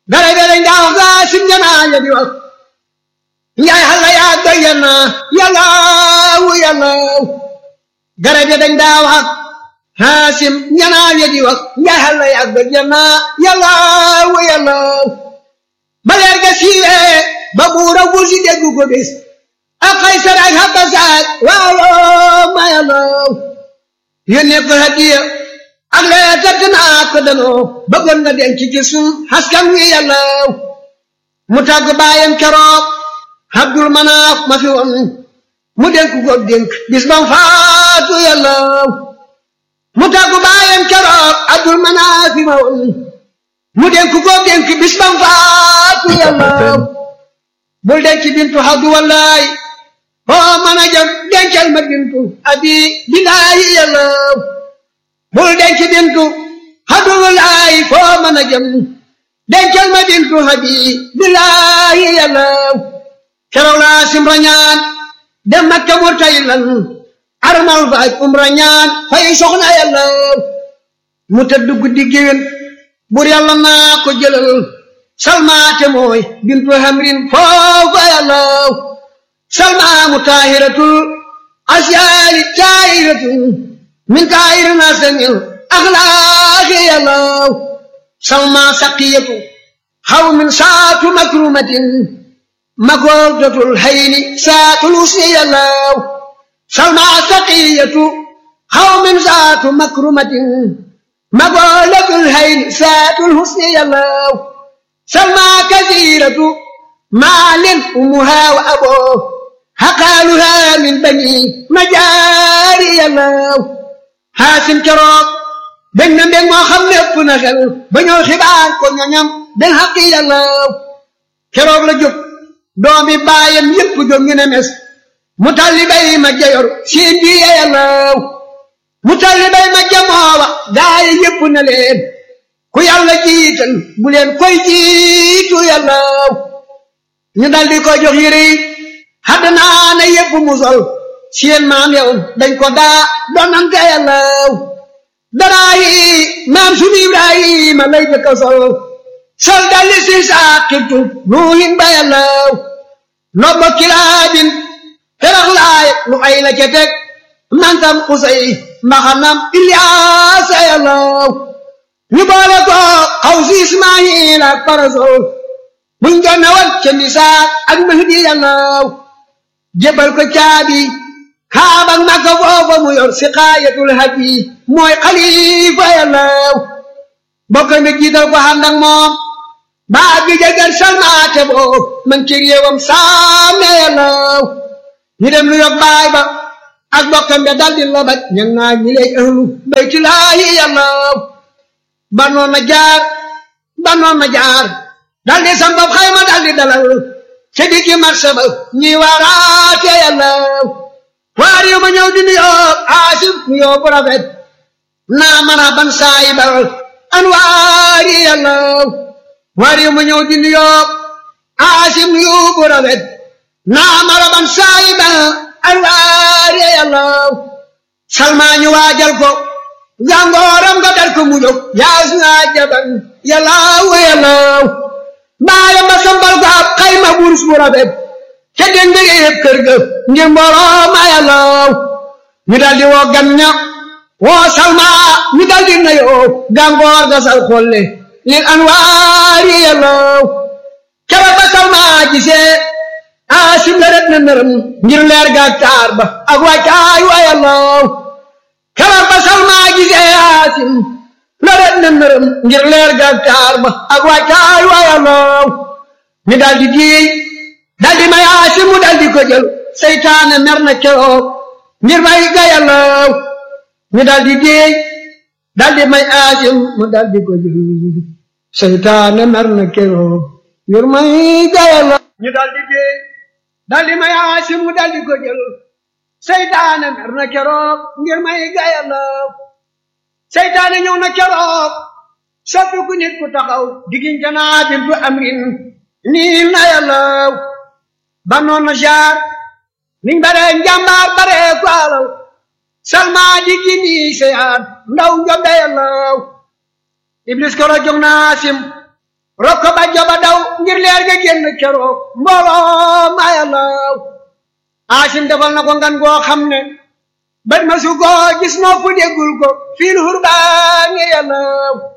gare be dañ daa wax gaa sim janaa ya di wax njaay xalla yaa doy yana yallaawu yallaaw gare be dañ daa wax haasim janaa ya di wax njaay xalla yaa doy yana yallaawu yallaaw ba leer ga siiwee ba buura wul si déggu ko bis ak Kaysar ak Habasat waaw ma yallaaw yónnee ko hadiya ak lee tëdd naa ko danoo bëggoon nga denc ci sun askan wi yàllaaw mu tàgg baayam keroog Abdul Manaaf ma fi woon mu dénk ko dénk bis bam faatu yàllaaw mu tàgg baayam keroog Abdul Manaaf ma woon mu dénk ko dénk bis bam faatu yàllaaw bul denc bintu Abdu wallaay foo mën a jëm dencal ma bintu abi bilaayi yàllaaw bul denc bintu Abdullahi foo mën a jëm dencal ma bintu abi bilaayi yàllaaw keroog laa simra ñaan dem Makka murtaylan armal faaj umra ñaan fay soxna yàllaaw mu tëdd guddi géwén bur yàlla naa ko jëlal salmaate mooy bintu hamrin foofa yàllaaw salmaamu taahiratul asyaali taahiratul min kaayir nasamil axlaaqi yàllaaw salma saqiyatu xaw min saatu makrumatin makoordatul hayni saatul usni yàllaaw salma saqiyatu xaw min saatu makrumatin makoordatul hayni saatul husni yàllaaw salma kasiratu maalin umuha wa aboo xaqaaluha min bani majaari yàllaaw xaasim keroog bég na mbég moo xam ne ëpp na xel ba ñëw xibaar ko ñoñam den xaqi yàllaaw keroog la jóg doomi baayam yépp jóg ñu ne mes mu talli bay ma jayor siin bi yàllaaw mu talli bay ma jamoowa gaayi yépp na leen ku yàlla jiital bu leen koy jiitu yàllaaw ñu dal di ko jox yére yi xaddanaa na yépp mu sol seen maam yow dañ ko daa donante yàllaaw daraa yi maam sunu ibrahima lay jëkka sol sol dalli si saaqibtu nuuhin ba yàllaaw nobba kilaabin terax laay lu ay la ca teg mantam xusay mbaxanam ilyaasa yàllaaw ñu boole ko xaw si ismaayil ak parasol buñ jonne woon ca nisaa ak mahdi yàllaaw jébal ko caabi kaabak makka foofa mu yor si xaayatul hadi mooy xalifa yàllaaw bokk mi jiital ko ànd ak moom baa bi jagar salmaate boo man ci réewam saame yàllaaw ñu dem lu yog baay ba ak bokkam be daldi lobaj ñan naa ñi lay ahlu baytulaahi yàllaaw banoon na jaar banoon na jaar daldi sambab xayma daldi dalal ca diggi marché ba ñi waaraate yàllaaw waar yu ma ñëw di nuyoo aasif nuyoo bu rafet naa mën a ban saay ba an waari yàllaaw waar yu ma ñëw di nuyoo aasif nuyoo bu rafet naa mën a ban saay ba an waari yàllaaw salmaa ñu waajal ko jàngooram nga dar ko mu jóg yaas naa jaban yàllaaw yàllaaw baayam ba sambal ko ab xayma burus bu rafet ca dégg nga yëpp kër ga ngir mbooloo ma yàllaaw ñu daldi woo gan ña woo salma ñu daldi nayoo gàngoor ga sal xolle lil anwaari yàllaaw kera ba salma gisee aasim la ret na nërëm ngir leer ga taar ba ak wàccaay wa yàllaaw kera ba salma gisee aasim la ret na nërëm ngir leer ga taar ba ak wàccaay wa yàllaaw ñu daldi diey daldi may aasim mu daldi ko jël seytaane mer na keroog ngir may ga yàllaaw ñu daldi déey daldi may aasim mu daldi ko jël seytaane mer na keroog ngir may ga yàllaaw ñu daldi déey daldi may aasim mu daldi ko jël seytaane mer na keroog ngir may ga yàllaaw seytaane ñëw na keroog soppi ku nit ku taxaw diggante naa bintu amrin nii na yàllaaw ba noonu jaar niñ bare njàmbaar bare ko alal salma di gini seyaat ndaw njobde yàllaaw iblis koro jog naa sim rokko ba joba daw ngir leer ga génn keroog mbooloo ma yàllaw aasim defal na ko ngan goo xam ne bët ma su ko gis noppu déggul ko fiil hurbaani yàllaw